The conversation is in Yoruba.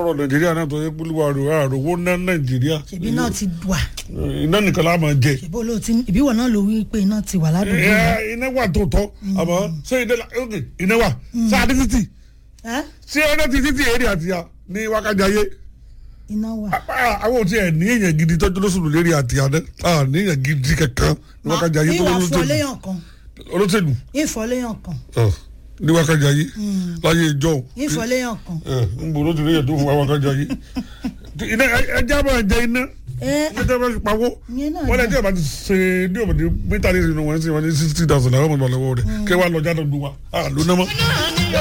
lọ́rọ̀ nàìjíríà náà tó yẹ pólúwa rò àròwó ná nàìjíríà ṣèbí náà ti wà iná nìkan láà máa jẹ ṣèbí olóò ti ìbíwọ náà ló wí pé iná ti wà ládùúgbò yìí. Ẹ, iná wà tó tọ́ àmọ́ ṣé iná la ok iná wà sáà ní títì Ẹ́, ṣé iná ti títì èrè àtìyà ní wákàjáyé iná wà. àwọn ò tiẹ̀ ní èèyàn gidi tọ́jú lóṣùlù lérí àtìyà náà ní èèyàn gidi kankan ní wákàjáyé tó ìwà lóṣèlú fọléyàn kan olóṣèlú ìfọléyàn kan ọ, ní wákàjáyé láyé ìjọ ìfọléyàn kan. ń bò ló ti rí èèyàn tó fún wa wákàjáyé iná ẹja máa jẹ iná ẹ ẹja máa fi pawó ìyẹn náà wọ́n lè dá. jẹ́ ìbá ti ṣe ní òbòdì mítà ní ìsinú wọn sí wọn ní sixty thousand àwọn ọmọ ìgbà lọ́wọ́ rẹ̀ kí wọ́n lọ jáde lu wa àlùná mọ́.